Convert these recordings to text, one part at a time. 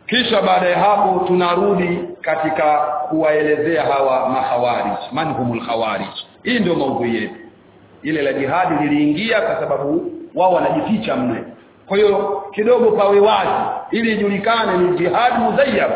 kisha baada ya hapo tunarudi katika kuwaelezea hawa mahawarij manhumul khawarij hii ndio maudhui yetu ile la jihadi liliingia kwa sababu wao wanajificha mle kwa hiyo kidogo pawe wazi ili ijulikane ni jihad muzayyab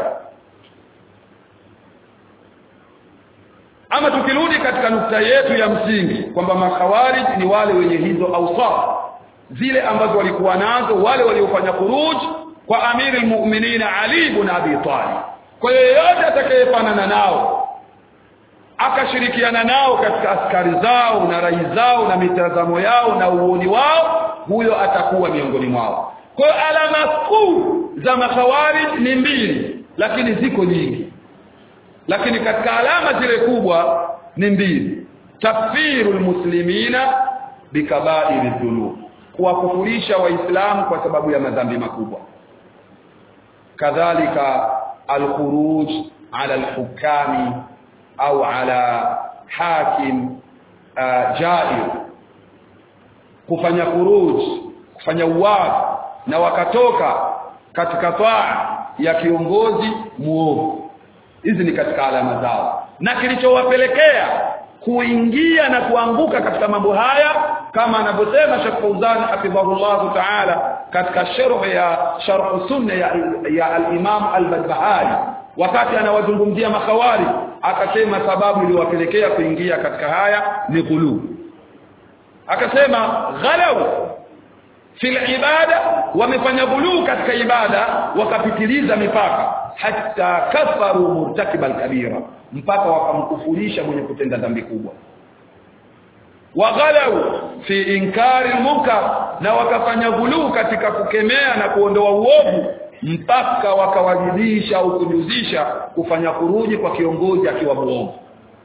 ama tukirudi katika nukta yetu ya msingi kwamba makhawarij ni wale wenye hizo awsaf zile ambazo walikuwa nazo wale waliofanya khuruj kwa amiri almu'minin Ali ibn Abi Talib kwa hiyo yeyote atakayefanana nao akashirikiana nao katika askari zao na rai zao na mitazamo yao na uoni wao huyo atakuwa miongoni mwao kwa hiyo alama kuu za makhawarij ni mbili lakini ziko nyingi lakini katika alama zile kubwa ni mbili takfirul muslimina bikabairi dhunub kuwakufurisha waislamu kwa sababu ya madhambi makubwa kadhalika alkhuruj ala alhukami au ala hakim uh, jair kufanya khuruj kufanya uwazi na wakatoka katika taa ya kiongozi muovu hizi ni katika alama zao na kilichowapelekea kuingia na kuanguka katika mambo haya kama anavyosema Sheikh Fauzan hafidhahullah ta'ala katika sharh ya sharh sunna ya, ya al-Imam al-Barbahari wakati anawazungumzia makhawari akasema sababu iliyowapelekea kuingia katika haya ni ghulu akasema ghalau fil ibada wamefanya ghulu katika ibada wakapitiliza mipaka hatta kafaru murtakiba al-kabira mpaka wakamkufurisha mwenye kutenda dhambi kubwa waghalau fi inkari munkar na wakafanya ghuluu katika kukemea na kuondoa uovu mpaka wakawajibisha au kujuzisha kufanya kuruji kwa kiongozi akiwa muovu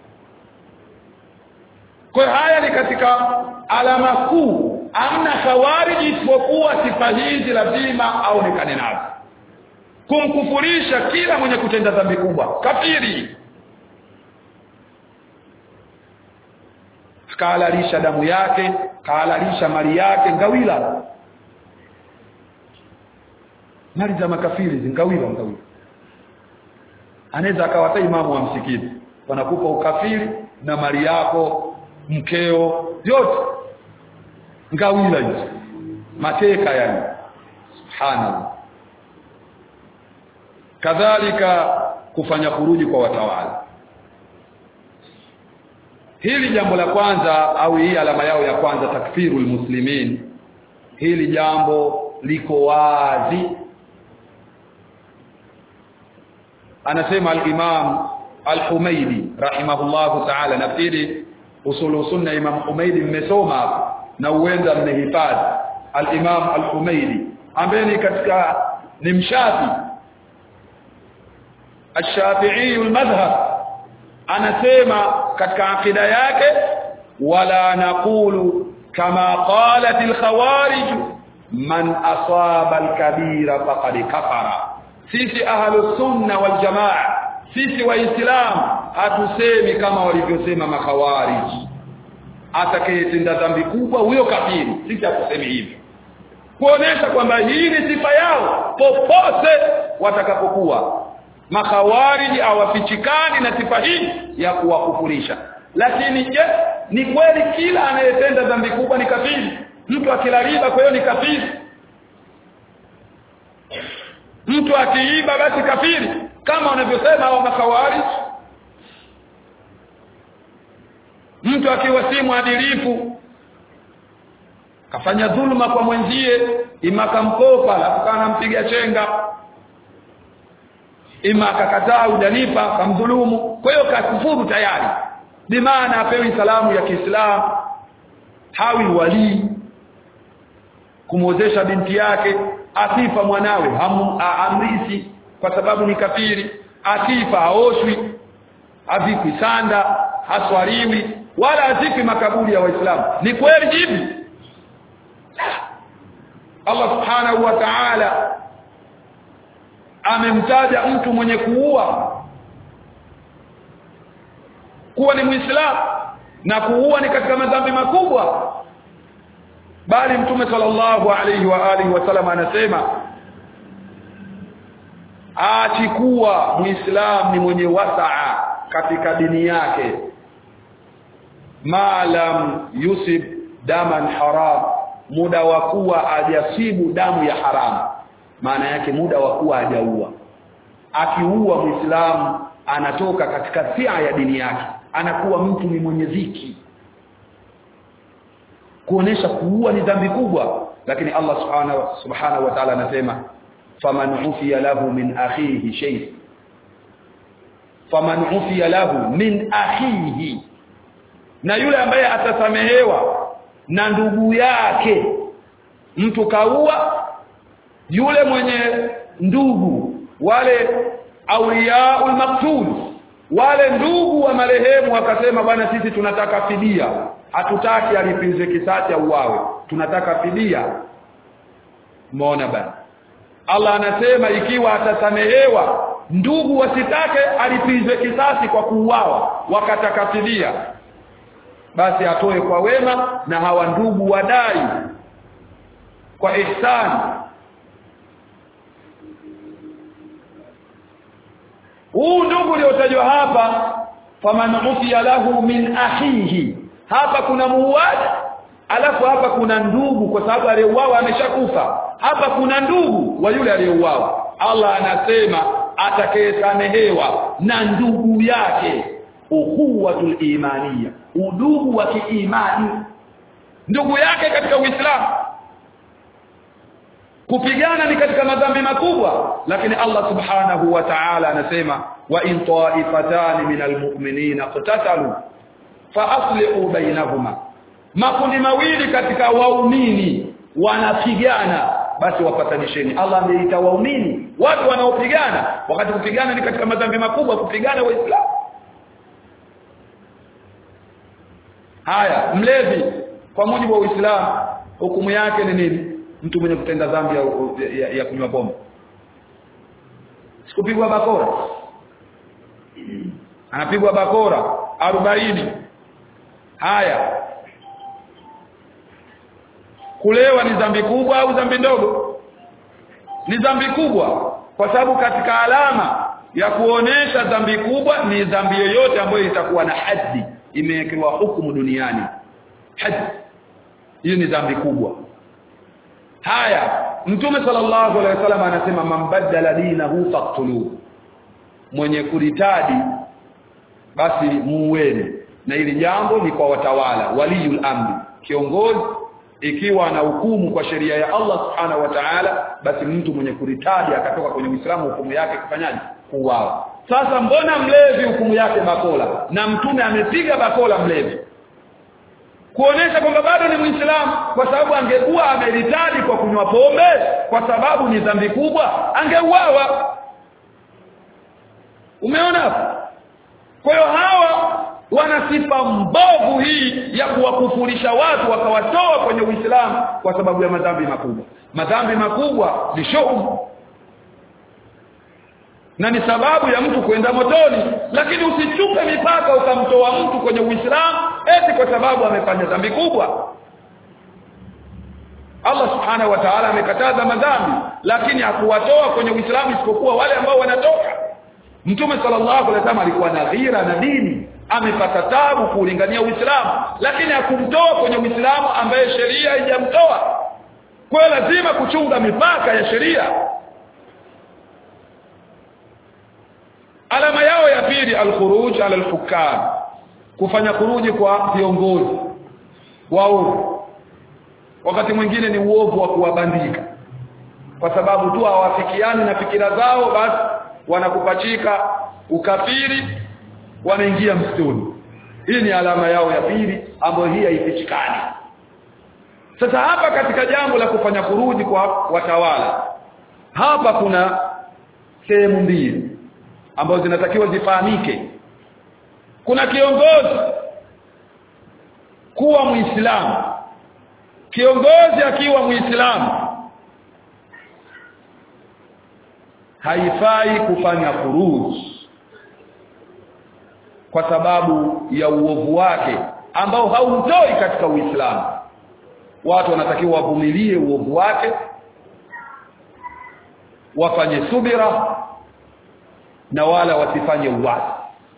kwa haya ni katika alama kuu amna khawariji isipokuwa sifa hizi lazima aonekane nazo kumkufurisha kila mwenye kutenda dhambi kubwa kafiri kahalalisha damu yake kahalalisha mali yake ngawila mali za makafiri zingawila ngawila anaweza akawata imamu wa msikiti wanakupa ukafiri na mali yako mkeo yote ngawila hizo mateka yani subhanallah kadhalika kufanya kuruji kwa watawala hili jambo la kwanza au hii alama yao ya kwanza takfirul muslimin hili jambo liko wazi anasema al-Imam al-Humaidi rahimahullahu ta'ala nafikiri usulu sunna Imam Humaidi mmesoma na uenda mmehifadhi al-Imam al-Humaidi ambaye ni katika ni mshafi الشافعي المذهب anasema katika akida yake wala naqulu kama qalat al-khawarij man asaba al-kabira faqad kafara sisi ahlus sunna wal jamaa sisi waislamu hatusemi kama walivyosema makhawarij atakayetenda dhambi kubwa huyo kafiri sisi hatusemi hivyo kuonesha kwamba hii ni sifa yao popote watakapokuwa makhawariji hawafichikani na sifa hii ya kuwakufurisha lakini je ni kweli kila anayetenda dhambi kubwa ni kafiri mtu akila riba kwa hiyo ni kafiri mtu akiiba basi kafiri kama wanavyosema hao makhawariji mtu akiwa si mwadilifu kafanya dhuluma kwa mwenzie ima kamkopa alafu kana mpiga chenga ima akakataa udanipa kamdhulumu kwa hiyo kakufuru tayari bi maana apewi salamu ya Kiislamu hawi walii kumwozesha binti yake akifa mwanawe amrisi kwa sababu ni kafiri akifa haoshwi avikwi sanda haswariwi wala azikwi makaburi ya waislamu ni kweli hivi Allah subhanahu wa ta'ala amemtaja mtu mwenye kuua kuwa ni muislamu na kuua ni katika madhambi makubwa bali mtume sallallahu alayhi wa alihi wasallam anasema achikuwa muislam ni mwenye wasaa katika dini yake maalam yusib daman haram muda wa kuwa ajasibu damu ya haramu maana yake muda wa kuwa hajaua akiua muislamu anatoka katika sia ya dini yake anakuwa mtu ni mwenye dhiki kuonesha kuua ni dhambi kubwa lakini Allah subhanahu subhanahu wa ta'ala anasema faman ufiya lahu min akhihi shay faman ufiya lahu min akhihi na yule ambaye atasamehewa na ndugu yake mtu kaua yule mwenye ndugu wale auliyaul maktul wale ndugu wa marehemu wakasema bwana sisi tunataka fidia hatutaki alipize kisasi au uawe tunataka fidia umeona bana Allah anasema ikiwa atasamehewa ndugu wasitake alipizwe kisasi kwa kuuawa wakataka fidia basi atoe kwa wema na hawa ndugu wadai kwa ihsani huu ndugu uliotajwa hapa faman ufiya lahu min akhihi hapa kuna muuaji alafu hapa kuna ndugu kwa sababu aliyeuawa ameshakufa hapa kuna ndugu wa yule aliyeuawa Allah anasema atakayesamehewa na ndugu yake uhuwatul imaniya udugu wa kiimani ndugu yake katika Uislamu kupigana ni katika madhambi makubwa lakini Allah subhanahu wa ta'ala anasema wa in ta'ifatan minal mu'minina qatatalu fa aslihu bainahuma makundi mawili katika waumini wanapigana basi wapatanisheni Allah ameita waumini watu wanaopigana wakati kupigana ni katika madhambi makubwa kupigana waislamu haya mlevi kwa mujibu wa Uislamu hukumu yake ni nini mtu mwenye kutenda dhambi ya, ya, ya kunywa pombe sikupigwa bakora anapigwa bakora arobaini haya kulewa ni dhambi kubwa au dhambi ndogo ni dhambi kubwa kwa sababu katika alama ya kuonesha dhambi kubwa ni dhambi yoyote ambayo itakuwa na haddi imewekewa hukumu duniani haddi hiyo ni dhambi kubwa haya mtume sallallahu alaihi wasallam anasema man badala dinahu faqtuluhu mwenye kuritadi basi muueni na hili jambo ni kwa watawala waliyul amri kiongozi ikiwa ana hukumu kwa sheria ya Allah subhanahu wa ta'ala basi mtu mwenye kuritadi akatoka kwenye Uislamu hukumu yake kufanyaje kuuawa sasa mbona mlevi hukumu yake bakola na mtume amepiga bakola mlevi kuonesha kwamba bado ni Muislamu kwa sababu angekuwa ameritadi kwa kunywa pombe kwa sababu ni dhambi kubwa angeuawa umeona hapo kwa hiyo hawa wana sifa mbovu hii ya kuwakufurisha watu wakawatoa kwenye Uislamu kwa sababu ya madhambi makubwa madhambi makubwa ni shaumu na ni sababu ya mtu kwenda motoni lakini usichupe mipaka ukamtoa mtu kwenye Uislamu eti kwa sababu amefanya dhambi kubwa Allah subhanahu wa ta'ala amekataza madhambi lakini hakuwatoa kwenye Uislamu isipokuwa wale ambao wanatoka Mtume sallallahu alaihi wasallam alikuwa na ghira na dini amepata tabu kuulingania Uislamu lakini hakumtoa kwenye Uislamu ambaye sheria haijamtoa kwa lazima kuchunga mipaka ya sheria alama yao ya pili alkhuruj ala alhukam kufanya kuruji kwa viongozi waovu wakati mwingine ni uovu wa kuwabandika kwa sababu tu hawafikiani na fikira zao basi wanakupachika ukafiri wanaingia msituni hii ni alama yao ya pili ambayo hii haifichikani sasa hapa katika jambo la kufanya kuruji kwa watawala hapa kuna sehemu mbili ambazo zinatakiwa zifahamike kuna kiongozi kuwa muislamu kiongozi akiwa muislamu haifai kufanya furuji kwa sababu ya uovu wake ambao haumtoi katika Uislamu watu wanatakiwa wavumilie uovu wake wafanye subira na wala wasifanye uasi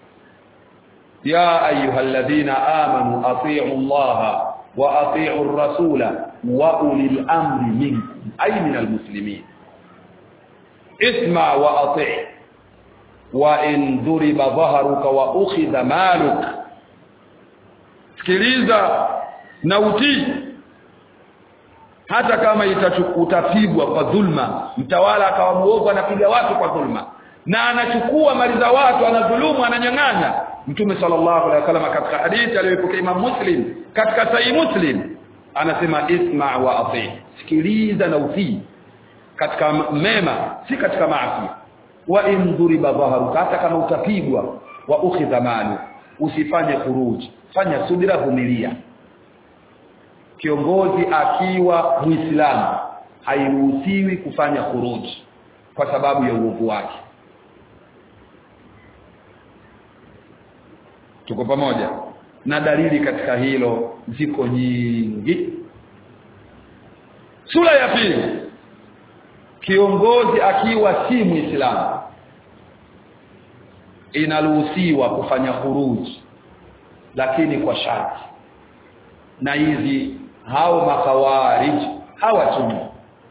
ya ayyuhalladhina amanu atii'u allaha wa atii'u ar-rasula wa ulil amri minkum ay min al-muslimin isma wa ati' wa in duriba dhaharuka wa ukhidha maluk sikiliza na utii hata kama utapigwa kwa dhulma mtawala akawa muovu anapiga watu kwa dhulma na anachukua mali za watu anadhulumu ananyang'anya mtume sallallahu alaihi wasallam katika hadithi aliyopokea Imam Muslim katika Sahih Muslim anasema isma wa ati sikiliza na utii katika mema si katika maasi wa in dhuriba dhaharuka hata kama utapigwa wa ukhidha malu usifanye kuruji fanya subira vumilia kiongozi akiwa muislamu hairuhusiwi kufanya kuruji kwa sababu ya uovu wake tuko pamoja na dalili katika hilo ziko nyingi sura ya pili kiongozi akiwa si muislamu inaruhusiwa kufanya khuruji lakini kwa sharti na hizi hao makawarij hawatumi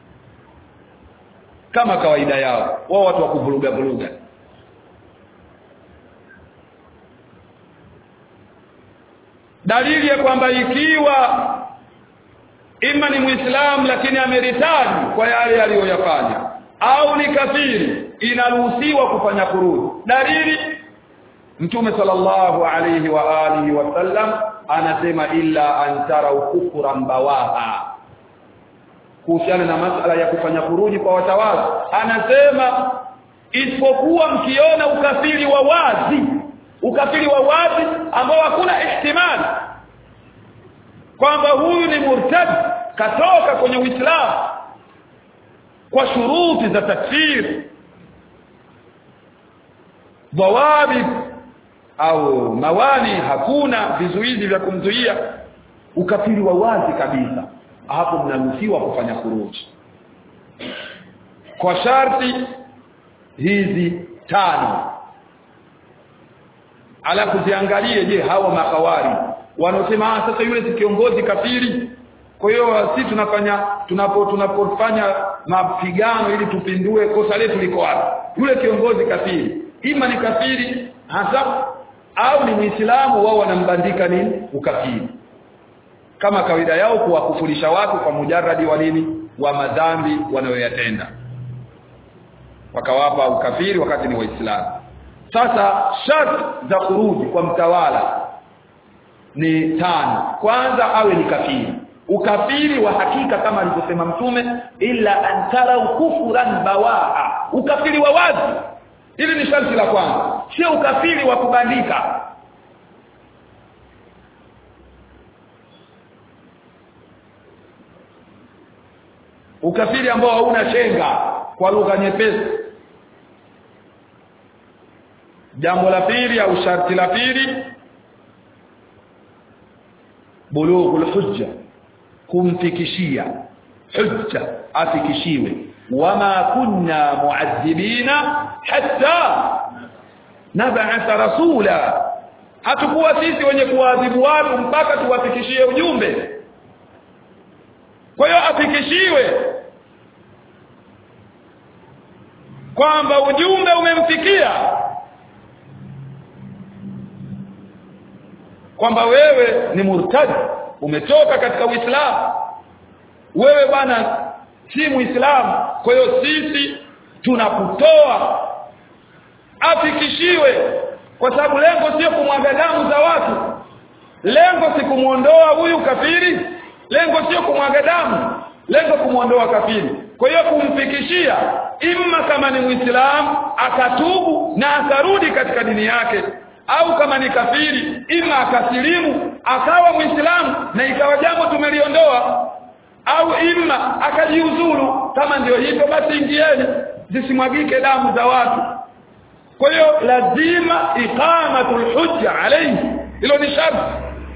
kama kawaida yao wao watu wa kuvuruga vuruga dalili ya kwamba ikiwa ima ni muislamu lakini ameritadi kwa yale aliyoyafanya au ni kafiri inaruhusiwa kufanya kurudi dalili mtume sallallahu alayhi wa alihi wasallam anasema illa antara kufran bawaha kuhusiana na masala ya kufanya kuruji kwa watawala anasema isipokuwa mkiona ukafiri wa wazi ukafiri wa wazi ambao hakuna ihtimali kwamba huyu ni murtad katoka kwenye Uislamu kwa shuruti za takfir dhawabi au mawani hakuna vizuizi vya kumzuia ukafiri wa wazi kabisa hapo mnaruhusiwa kufanya kuruji kwa sharti hizi tano alafu ziangalie je hawa makawari wanaosema ah sasa yule si kiongozi kafiri kwa hiyo si tunafanya tunapo tunapofanya mapigano ili tupindue kosa letu liko wapi yule kiongozi kafiri ima ni kafiri hasa au ni muislamu wao wanambandika nini ukafiri kama kawaida yao kuwakufurisha watu kwa mujarradi wa nini wa madhambi wanayoyatenda wakawapa ukafiri wakati ni waislamu sasa sharti za kurudi kwa mtawala ni tano kwanza awe ni kafiri ukafiri wa hakika kama alivyosema mtume illa antara kufran bawaa ukafiri wa wazi hili ni sharti la kwanza sio ukafiri wa kubandika ukafiri ambao hauna shenga kwa lugha nyepesi jambo la pili au sharti la pili bulughul hujja kumfikishia hujja afikishiwe wama kunna muadhibina hatta nab'atha rasula hatukuwa sisi wenye kuadhibu watu mpaka tuwafikishie ujumbe kwa hiyo afikishiwe kwamba ujumbe umemfikia kwamba wewe ni murtadi umetoka katika Uislamu wewe bwana si muislamu kwa hiyo sisi tunakutoa afikishiwe kwa sababu lengo sio kumwaga damu za watu lengo si kumuondoa huyu kafiri lengo sio kumwaga damu lengo kumuondoa kafiri kwa hiyo kumfikishia imma kama ni muislamu akatubu na akarudi katika dini yake au kama ni kafiri ima akasilimu akawa muislamu na ikawa jambo tumeliondoa au ima akajiuzuru kama ndio hivyo basi ingieni zisimwagike damu za watu kwa hiyo lazima iqamatul hujja alayhi hilo ni sharti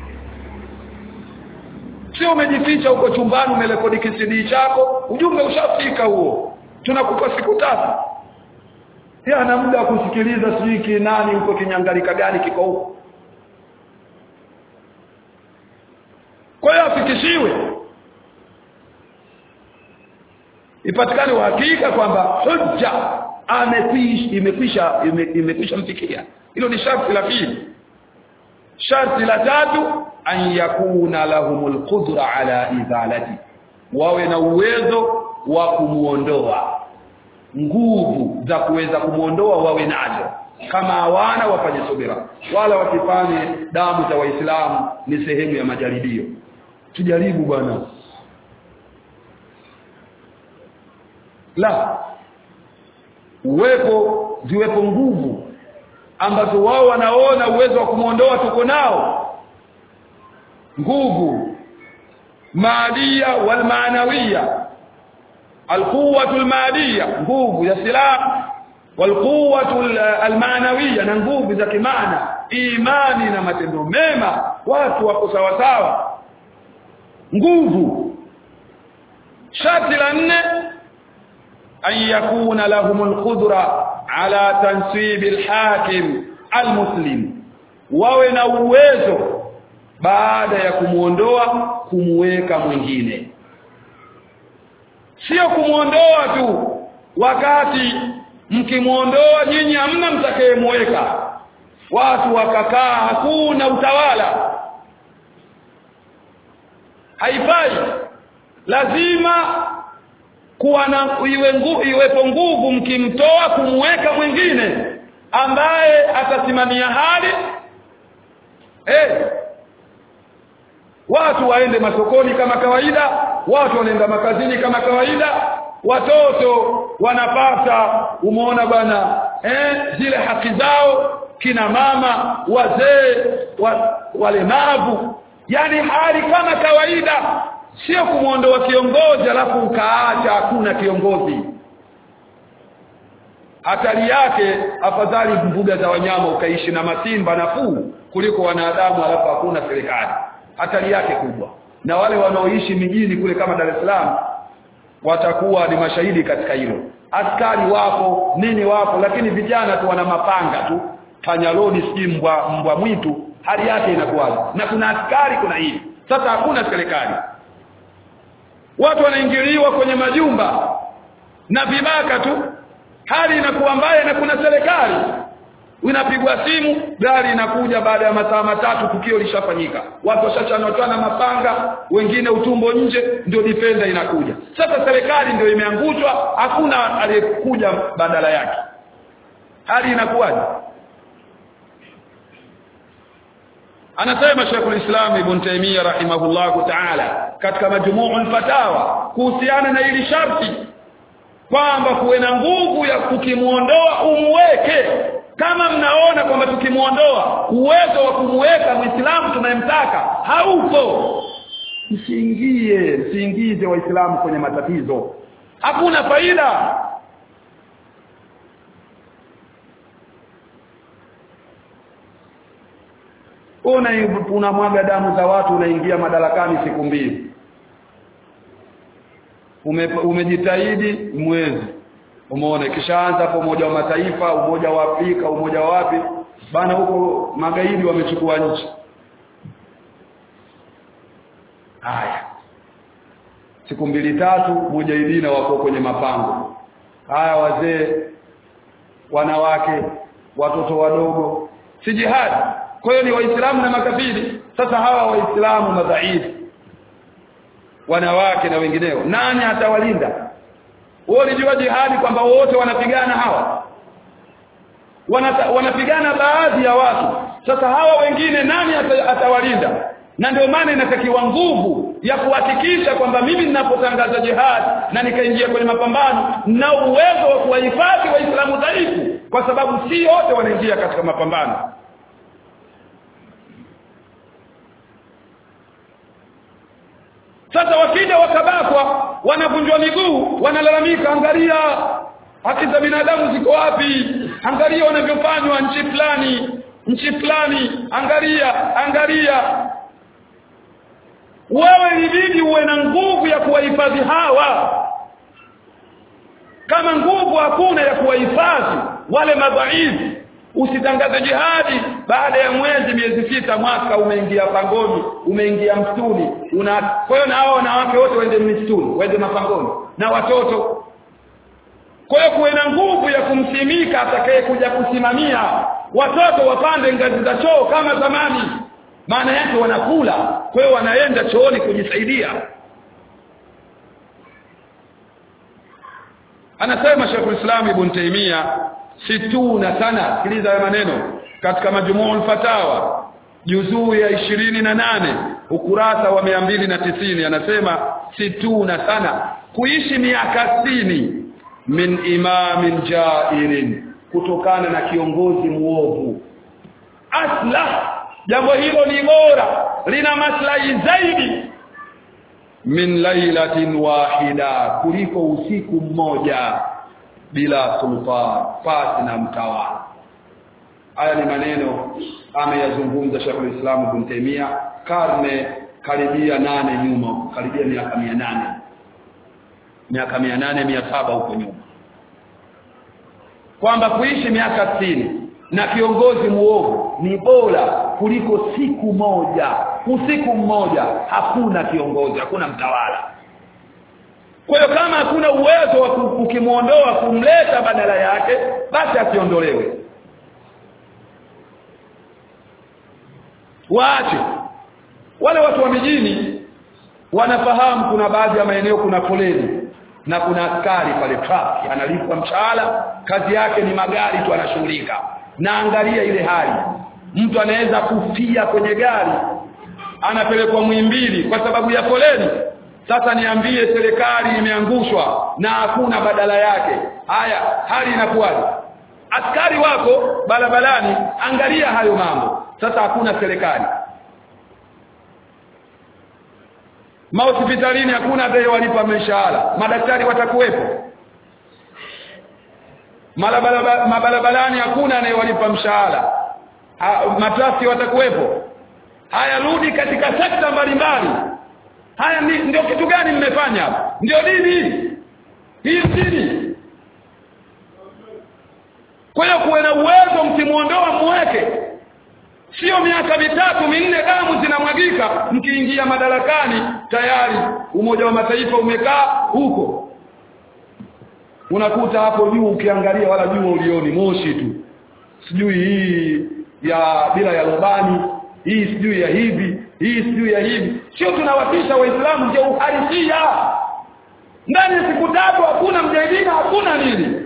sio umejificha huko chumbani umerekodi kisidi chako ujumbe ushafika huo tunakupa siku tatu pia ana muda wa kusikiliza sijui kinani huko kinyangalika gani kiko huko kwa hiyo afikishiwe ipatikane uhakika kwamba hujja amekwisha imekwisha ime- imekwisha mfikia hilo ni sharti la pili sharti la tatu an yakuna lahumul qudra ala izalati wawe na uwezo wa kumuondoa nguvu za kuweza kumuondoa wawe nazo kama hawana wafanye subira wala wasifanye damu za waislamu ni sehemu ya majaribio tujaribu bwana la uwepo ziwepo nguvu ambazo wao wanaona uwezo wa kumuondoa tuko nao nguvu maadia wal maanawiya alquwwatu almaadiya nguvu ya silaha walquwwatu almaanawiya na nguvu za kimaana imani na matendo mema watu wako sawa sawa nguvu sharti la nne an yakuna lahumul qudra ala tansib alhakim almuslim wawe na uwezo baada ya kumuondoa kumuweka mwingine sio kumuondoa tu wakati mkimuondoa nyinyi hamna mtakayemweka watu wakakaa hakuna utawala haifai lazima kuwa na iwe ngu, iwepo nguvu mkimtoa kumweka mwingine ambaye atasimamia hali eh watu waende masokoni kama kawaida watu wanaenda makazini kama kawaida watoto wanapata umeona bwana eh zile haki zao kina mama wazee wa, walemavu yani hali kama kawaida sio kumuondoa kiongozi alafu ukaacha hakuna kiongozi hatari yake afadhali mbuga za wanyama ukaishi na masimba nafuu kuliko wanadamu alafu hakuna serikali hatari yake kubwa na wale wanaoishi mijini kule kama Dar es Salaam watakuwa ni mashahidi katika hilo askari wapo nini wapo lakini vijana tu wana mapanga tu panyaloni si mbwa mbwa mwitu hali yake inakuwaje na kuna askari kuna hili sasa hakuna serikali watu wanaingiliwa kwenye majumba na vibaka tu hali inakuwa mbaya na kuna serikali unapigwa simu gari inakuja baada ya masaa matatu tukio lishafanyika watu washachanotana mapanga wengine utumbo nje ndio defender inakuja sasa serikali ndio imeangushwa hakuna aliyekuja badala yake hali inakuwaje anasema Sheikh ulislam Ibn Taymiyyah rahimahullahu ta'ala katika majmu'ul fatawa kuhusiana na hili sharti kwamba kuwe na nguvu ya kukimuondoa umweke kama mnaona kwamba tukimuondoa uwezo wa kumweka muislamu tunayemtaka haupo msiingie msiingize waislamu kwenye matatizo hakuna faida una unamwaga damu za watu unaingia madarakani siku mbili Ume, umejitahidi mwezi umeona kishaanza hapo umoja wa mataifa umoja wa Afrika umoja wa wapi bana huko magaidi wamechukua nchi haya siku mbili tatu mujahidina wako kwenye mapango haya wazee wanawake watoto wadogo si jihadi kwa hiyo ni waislamu na makafiri sasa hawa waislamu madhaifu wanawake na wengineo nani atawalinda wewe ulijua jihadi kwamba wote wanapigana hawa Wanata, wanapigana baadhi ya watu sasa hawa wengine nani atawalinda na ndio maana inatakiwa nguvu ya kuhakikisha kwamba mimi ninapotangaza jihad na nikaingia kwenye mapambano na uwezo wa kuwahifadhi waislamu dhaifu kwa sababu si wote wanaingia katika mapambano sasa wakija wakabakwa wanavunjwa miguu wanalalamika angalia haki za binadamu ziko wapi angalia wanavyofanywa nchi fulani nchi fulani angalia angalia wewe ilibidi uwe na nguvu ya kuwahifadhi hawa kama nguvu hakuna ya kuwahifadhi wale madhaifu usitangaze jihadi baada ya mwezi miezi sita mwaka umeingia pangoni umeingia msituni una kwa hiyo na hao wanawake wote waende msituni waende mapangoni na watoto kwa hiyo kuwe na nguvu ya kumsimika atakaye kuja kusimamia watoto wapande ngazi za choo kama zamani maana yake wanakula kwa hiyo wanaenda chooni kujisaidia anasema Sheikh Islam Ibn Taymiyyah situna sana sikiliza haya maneno katika majmuul fatawa juzuu ya ishirini na nane ukurasa wa mia mbili na tisini anasema situna sana kuishi miaka sitini min imamin jairin kutokana na kiongozi muovu aslah jambo hilo ni bora lina maslahi zaidi min lailatin wahida kuliko usiku mmoja bila sultan pasi na mtawala haya ni maneno ameyazungumza Sheikh Islam Ibn Taymiyyah karne karibia nane nyuma karibia miaka mia nane miaka mia nane mia saba huko nyuma kwamba kuishi miaka sitini na kiongozi muovu ni bora kuliko siku moja usiku mmoja hakuna kiongozi hakuna mtawala kwa hiyo kama hakuna uwezo wa ukimwondoa kumleta badala yake basi asiondolewe waache wale watu wa mijini wanafahamu kuna baadhi ya maeneo kuna foleni na kuna askari pale traffic analipwa mshahara kazi yake ni magari tu anashughulika na angalia ile hali mtu anaweza kufia kwenye gari anapelekwa mwimbili kwa sababu ya foleni sasa niambie serikali imeangushwa na hakuna badala yake haya hali inakuwaje askari wako barabarani angalia hayo mambo sasa hakuna serikali mahospitalini hakuna walipa mishahara madaktari watakuwepo mabarabarani hakuna anayewalipa mshahara matrasi watakuwepo haya rudi katika sekta mbalimbali haya ni, ndio kitu gani mmefanya ndio dini hii dini kwa hiyo kuwe na uwezo mkimuondoa muweke sio miaka mitatu minne damu zinamwagika mkiingia madarakani tayari umoja wa mataifa umekaa huko unakuta hapo juu ukiangalia wala juu ulioni moshi tu sijui hii ya bila ya lobani hii sijui ya hivi hii sijui ya hivi sio tunawatisha waislamu ndio uhalisia ndani ya siku tatu hakuna mjadina hakuna nini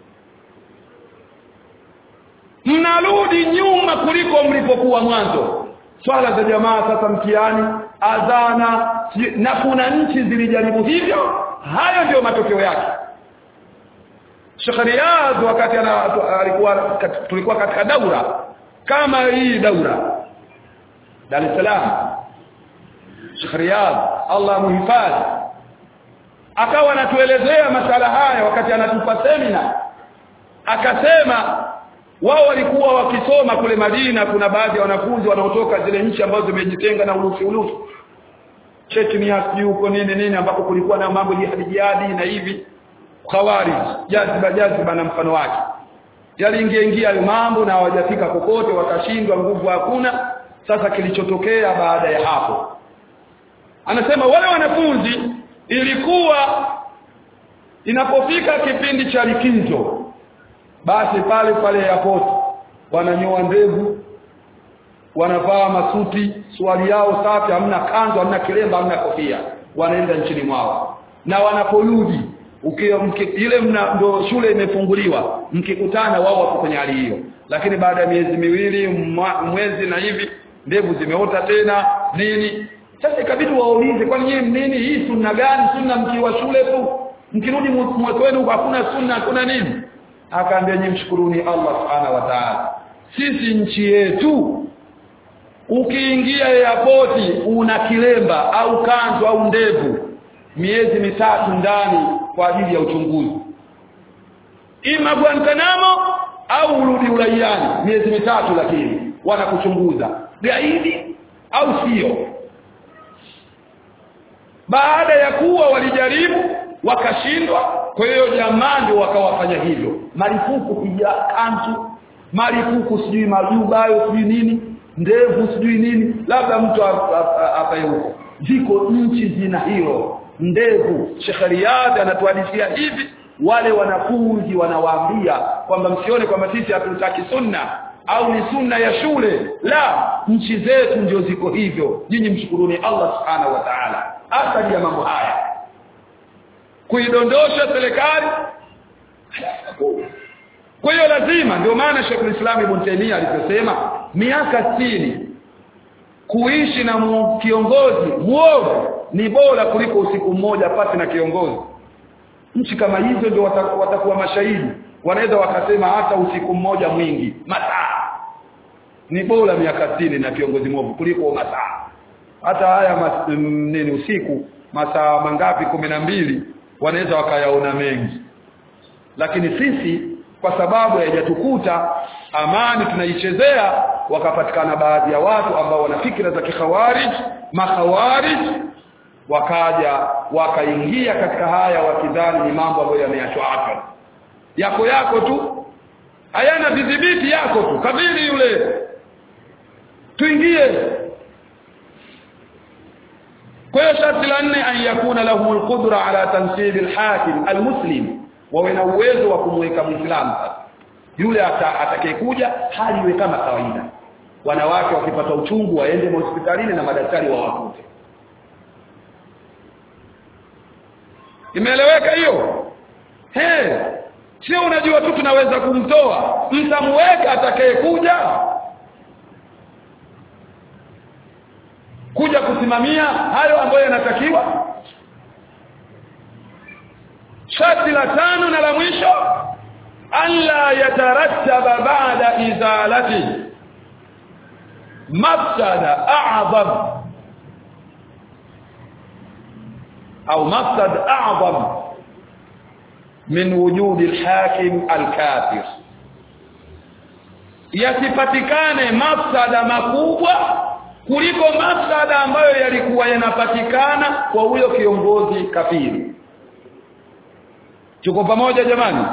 mnarudi nyuma kuliko mlipokuwa mwanzo swala za jamaa sasa mtihani adhana na kuna nchi zilijaribu hivyo hayo ndio matokeo yake Sheikh Riyadh wakati ana alikuwa tulikuwa katika daura kama hii daura Dar es Salaam Sheikh Riyadh Allah muhifadhi akawa anatuelezea masala haya wakati anatupa semina akasema wao walikuwa wakisoma kule Madina kuna baadhi ya wanafunzi wanaotoka zile nchi ambazo zimejitenga na urusi urusi Chechnya sijui huko nini nini ambapo kulikuwa na mambo jihadi jihadi na hivi khawarij jaziba jaziba na mfano wake yaliingia ingia hayo mambo na hawajafika kokote wakashindwa nguvu hakuna sasa kilichotokea baada ya hapo anasema wale wanafunzi ilikuwa inapofika kipindi cha likizo basi pale pale airport wananyoa ndevu wanavaa masuti swali yao safi hamna kanzo hamna kilemba hamna kofia wanaenda nchini mwao na wanaporudi ile mna ndo shule imefunguliwa mkikutana wao wako kwenye hali hiyo lakini baada ya miezi miwili mwezi na hivi ndevu zimeota tena nini sasa ikabidi waulize kwani nyinyi nini hii sunna gani sunna mkiwa shule tu mkirudi mwezi wenu hakuna sunna hakuna nini akaambia nyinyi mshukuruni Allah subhanahu wa ta'ala sisi nchi yetu ukiingia airport una kilemba au kanzu au ndevu miezi mitatu ndani kwa ajili ya uchunguzi ima Guantanamo au urudi uraiani miezi mitatu lakini wanakuchunguza gaidi au sio baada ya kuwa walijaribu wakashindwa kwa hiyo jamaa ndio wakawafanya hivyo marufuku kija kantu marufuku sijui majuba hayo sijui nini ndevu sijui nini labda mtu apaye huko ziko nchi zina hilo ndevu Sheikh Riyad anatuhadithia hivi wale wanafunzi wanawaambia kwamba msione kwamba sisi hatutaki sunna au ni sunna ya shule la nchi zetu ndio ziko hivyo nyinyi mshukuruni Allah subhanahu wa ta'ala athari ya mambo haya kuidondosha serikali kwa hiyo lazima ndio maana Sheikh Islam Ibn Taymiyyah aliposema miaka 60 kuishi na mu, kiongozi muovu ni bora kuliko usiku mmoja pasi na kiongozi nchi kama hizo ndio watakuwa, watakuwa mashahidi wanaweza wakasema hata usiku mmoja mwingi masaa ni bora miaka 60 na kiongozi mwovu kuliko masaa hata haya mas, nini usiku masaa mangapi kumi na mbili wanaweza wakayaona mengi lakini sisi kwa sababu haijatukuta amani tunaichezea wakapatikana baadhi ya watu ambao wana fikra za kikhawarij makhawarij wakaja wakaingia katika haya wakidhani ni mambo ambayo yameachwa hapa yako yako tu hayana vidhibiti yako tu kabili yule tuingie kwa hiyo sharti la nne an yakuna lahu alqudra ala tansib alhakim almuslim wawe na uwezo wa kumweka muislamu sasa yule atakayekuja hali iwe kama kawaida wanawake wakipata uchungu waende hospitalini na madaktari wawakute imeeleweka hiyo he sio unajua tu tunaweza kumtoa mtamweka atakayekuja kuja kusimamia hayo ambayo yanatakiwa sharti la tano na la mwisho alla yatarattaba ba'da izalati mafsada a'zam au mafsad a'zam min wujud al-hakim al-kafir yasipatikane mafsada makubwa kuliko mafsada ambayo yalikuwa yanapatikana kwa huyo kiongozi kafiri tuko pamoja jamani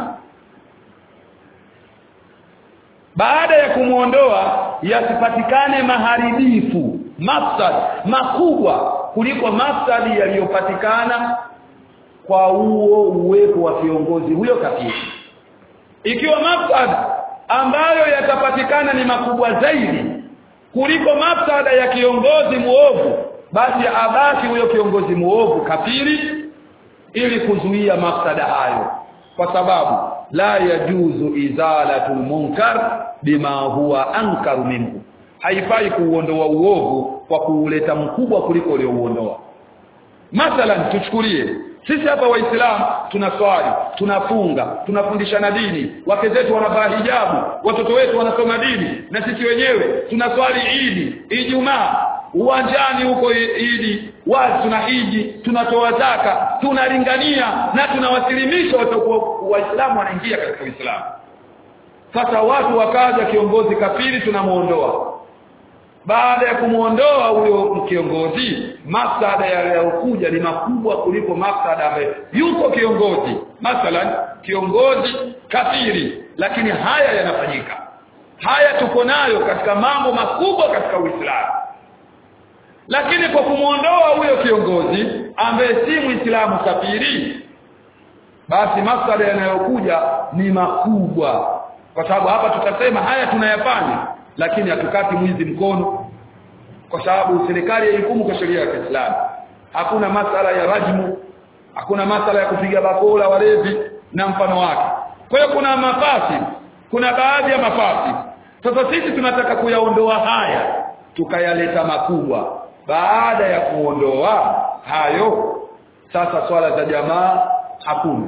baada ya kumuondoa yasipatikane maharibifu mafsad makubwa kuliko mafsadi yaliyopatikana kwa huo uwepo wa kiongozi huyo kafiri ikiwa mafsad ambayo yatapatikana ni makubwa zaidi kuliko mafsada ya kiongozi muovu basi abaki huyo kiongozi muovu kafiri ili kuzuia mafsada hayo kwa sababu la yajuzu izalatul munkar bima huwa ankaru minhu haifai kuuondoa uovu kwa kuuleta mkubwa kuliko uliouondoa mathalan tuchukulie sisi hapa waislamu tunaswali tunafunga tunafundishana dini wake zetu wanavaa hijabu watoto wetu wanasoma dini na sisi wenyewe tunaswali idi ijumaa uwanjani huko idi wazi tunahiji tunatoa zaka tunalingania na tunawasilimisha watu waislamu wanaingia katika uislamu sasa watu wakaja kiongozi kafiri tunamuondoa baada ya kumuondoa huyo kiongozi mafsada yaliyokuja ni makubwa kuliko mafsada ambayo yuko kiongozi mathalan kiongozi kafiri lakini haya yanafanyika haya tuko nayo katika mambo makubwa katika Uislamu lakini kwa kumuondoa huyo kiongozi ambaye si Muislamu kafiri basi mafsada yanayokuja ni makubwa kwa sababu hapa tutasema haya tunayafanya lakini hatukati mwizi mkono kwa sababu serikali haihukumu kwa sheria ya Kiislamu hakuna masala ya rajmu hakuna masala ya kupiga bakola walevi na mfano wake kwa hiyo kuna mafasi kuna baadhi ya mafasi sasa sisi tunataka kuyaondoa haya tukayaleta makubwa baada ya kuondoa hayo sasa swala za jamaa hakuna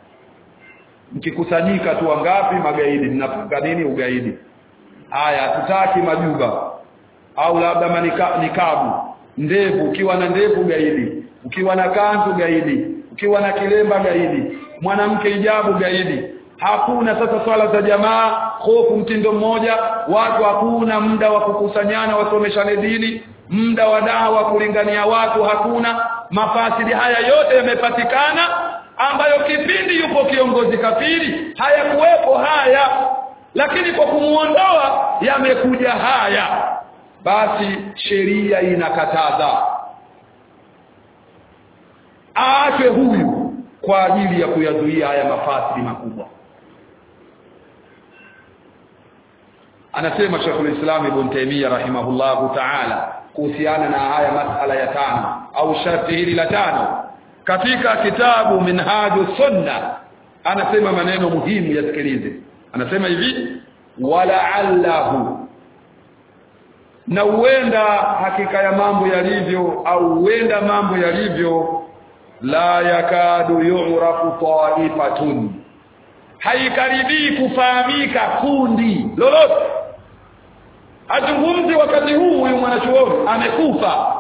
mkikusanyika tu wangapi magaidi mnafunga nini ugaidi haya hatutaki majuba au labda manika, nikabu ndevu ukiwa na ndevu gaidi ukiwa na kanzu gaidi ukiwa na kilemba gaidi mwanamke hijabu gaidi hakuna sasa swala za jamaa hofu mtindo mmoja watu hakuna muda wa kukusanyana wasomeshane dini muda wa dawa kulingania watu hakuna mafasidi haya yote yamepatikana ambayo kipindi yupo kiongozi kafiri hayakuwepo haya lakini kwa kumuondoa yamekuja haya basi sheria inakataza aachwe huyu kwa ajili ya kuyazuia haya mafasidi makubwa anasema Sheikh Islam Ibn Taymiyyah rahimahullahu ta'ala kuhusiana na haya masala ya tano au sharti hili la tano katika kitabu Minhaju Sunna anasema maneno muhimu yasikilize anasema hivi wala'allahu na huenda hakika ya mambo yalivyo au huenda mambo yalivyo la yakadu yu'rafu ta'ifatun haikaribii kufahamika kundi lolote azungumzi wakati huu huyu mwanachuoni amekufa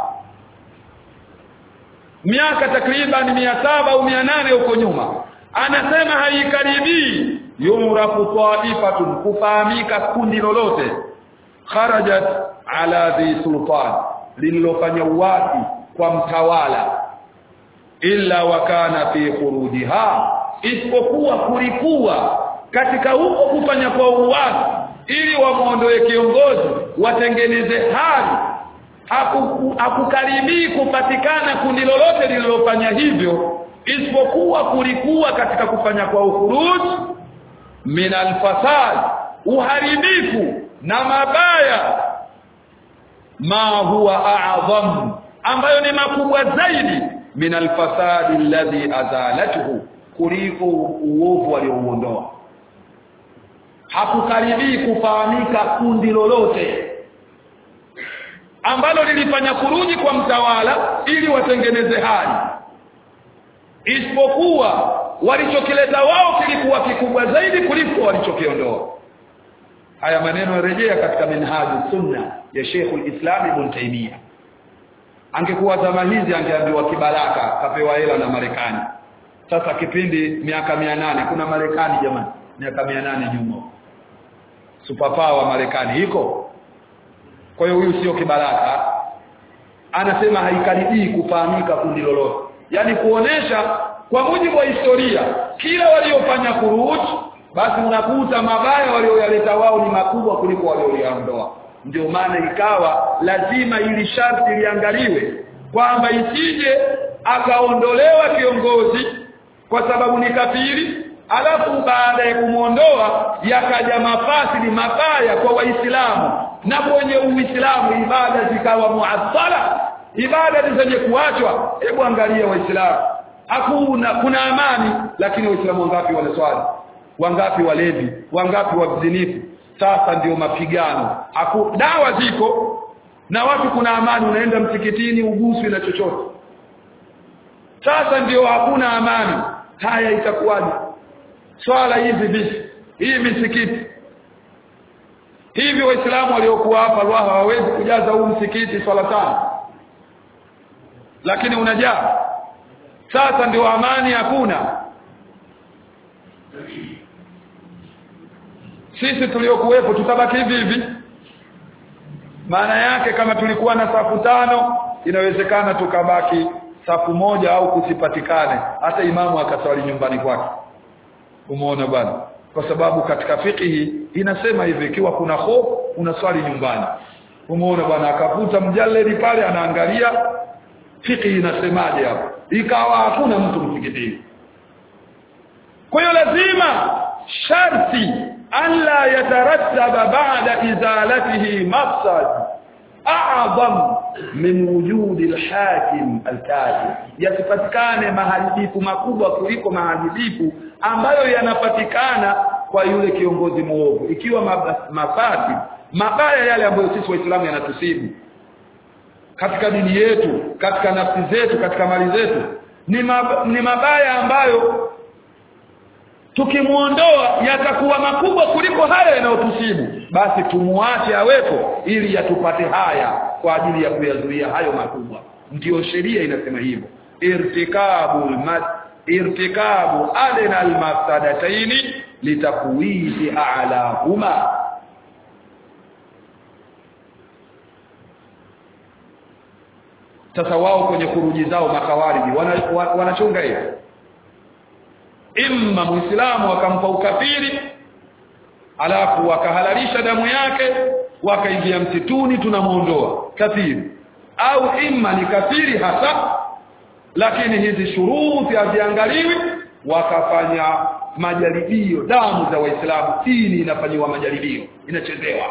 miaka takriban mia saba au mia nane huko nyuma anasema haikaribii yurafu taifatun kufahamika kundi lolote kharajat ala dhi sultan lililofanya uwasi kwa mtawala illa wakana fi khurujiha isipokuwa kulikuwa katika huko kufanya kwa uwasi ili wamuondoe kiongozi watengeneze hali hakukaribii kupatikana kundi lolote lililofanya hivyo isipokuwa kulikuwa katika kufanya kwa ukhuruj min alfasad uharibifu na mabaya ma huwa a'zam ambayo ni makubwa zaidi min alfasad alladhi azalatuhu kuliko uovu waliouondoa hakukaribii kufahamika kundi lolote ambalo lilifanya kuruji kwa mtawala ili watengeneze hali isipokuwa walichokileta wao kilikuwa kikubwa zaidi kuliko walichokiondoa haya maneno yarejea katika minhaju sunna ya Sheikhul Islam Ibn Taymiyyah angekuwa zama hizi angeambiwa kibaraka kapewa hela na Marekani sasa kipindi miaka nane kuna Marekani jamani miaka nane nyuma superpower Marekani iko kwa hiyo huyu sio kibaraka anasema haikaribii kufahamika kundi lolote yani kuonesha kwa mujibu wa historia kila waliofanya kuruhusu basi unakuta mabaya walioyaleta wao ni makubwa kuliko walioyaondoa ndio maana ikawa lazima ili sharti liangaliwe kwamba isije akaondolewa kiongozi kwa sababu ni kafiri alafu baada ya kumwondoa yakaja mafasili mabaya kwa waislamu na kwenye uislamu ibada zikawa muassala ibada zenye kuachwa hebu angalia waislamu hakuna kuna amani lakini waislamu wangapi wanaswali wangapi walevi wangapi wazinifu sasa ndio mapigano Haku, dawa ziko na watu kuna amani unaenda msikitini uguswi na chochote sasa ndio hakuna amani haya itakuwaje swala hizi vipi hii misikiti hivi waislamu waliokuwa hapa Ruaha hawawezi kujaza huu msikiti swala tano lakini unajaa sasa ndio amani hakuna sisi tuliokuwepo tutabaki hivi hivi maana yake kama tulikuwa na safu tano inawezekana tukabaki safu moja au kusipatikane hata imamu akaswali nyumbani kwake umeona bwana kwa sababu katika fikihi inasema hivi ikiwa kuna hofu unaswali nyumbani umeona bwana akavuta mjaledi pale anaangalia fikihi inasemaje hapo ikawa hakuna mtu msikitini kwa hiyo lazima sharti alla yatarattaba ba'da izalatihi mafsad a'zam min wujudi al-hakim al-kafir yasipatikane maharibifu makubwa kuliko maharibifu ambayo yanapatikana kwa yule kiongozi muovu ikiwa mafasi mabaya yale ambayo sisi waislamu yanatusibu katika dini yetu katika nafsi zetu katika mali zetu ni, mab ni mabaya ambayo tukimuondoa yatakuwa makubwa kuliko haya yanayotusibu basi tumuache awepo ili yatupate haya kwa ajili ya kuyazuia hayo makubwa ndiyo sheria inasema hivyo irtikabu irtikabu adna almafsadataini litakuwizi a'lahuma sasa wao kwenye kuruji zao makawariji wanachunga wana hiyo imma muislamu akampa ukafiri alafu wakahalalisha damu yake wakaingia msituni tunamuondoa kafiri au imma ni kafiri hasa lakini hizi shuruti haziangaliwi wakafanya majaribio damu za waislamu dini inafanyiwa majaribio inachezewa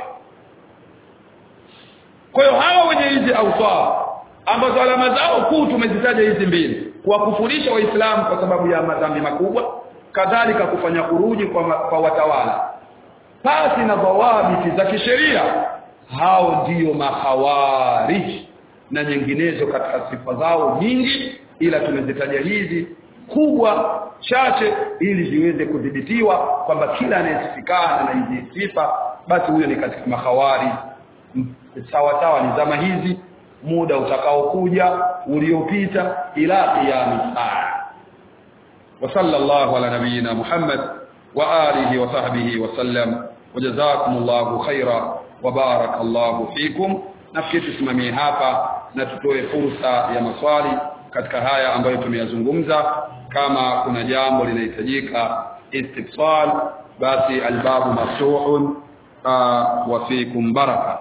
kwa hiyo hawa wenye hizi auswa ambazo alama zao kuu tumezitaja hizi mbili kuwakufurisha waislamu kwa sababu ya madhambi makubwa kadhalika kufanya kuruji kwa, ma, kwa watawala pasi na dhawabiti za kisheria hao ndiyo mahawariji na nyinginezo katika sifa zao nyingi ila tumezitaja hizi kubwa chache ili ziweze kudhibitiwa kwamba kila anayesifikana na hizi sifa basi huyo ni katika mahawari sawa sawa ni zama hizi muda utakaokuja uliopita ila qiyam saa wa sallallahu ala nabiyyina muhammad wa alihi wa sahbihi wa sallam wajazakumullahu khaira wa barakallahu fikum nafikiri tusimamie hapa na tutoe fursa ya maswali katika haya ambayo tumeyazungumza kama kuna jambo linahitajika istifsal basi albabu maftuhun wa fikum baraka